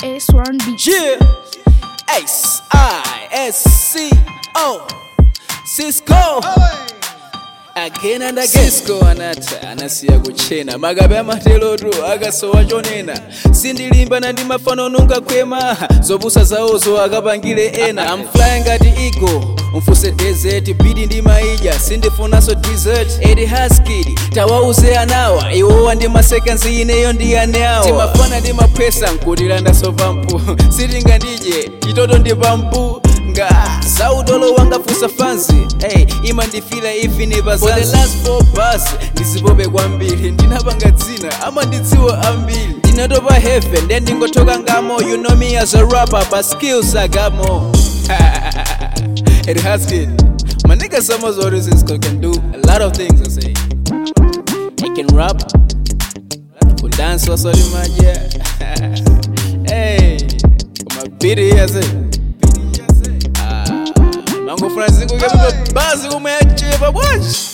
S1 Beats. Yeah. S I S C O. Cisco. Again and again. Cisco anata anasiya kuchena magabe amateloto akasowa chonena sindilimba na ndimafano nunga kwema zopusa zawozo akapangile ena I'm flying ngati eagle mfuse desert bidi ndi maija sindifunaso dessert edi haskid tawauze anawa iwowa ndi masekansi ineyo ndi aneawa timafana ndi maphwesa nkutilanda pampu sitinga ndije chitoto ndi pampu nga saudolo wangafusa fanzi hey, imandifila ivi nepazanzi for the last four bus ndisipope kwambiri ndinapanga dzina amandidziwa ambiri ndinatopa heaven then ndingotoka ngamo you know me as a rapper but skills I got more it has been my nigga Summers Audio Cisco can do a lot of things I say I can rap can dance also in my yeah hey my beat here say mangofuna zinguke bazi kumwe yachepa bwaji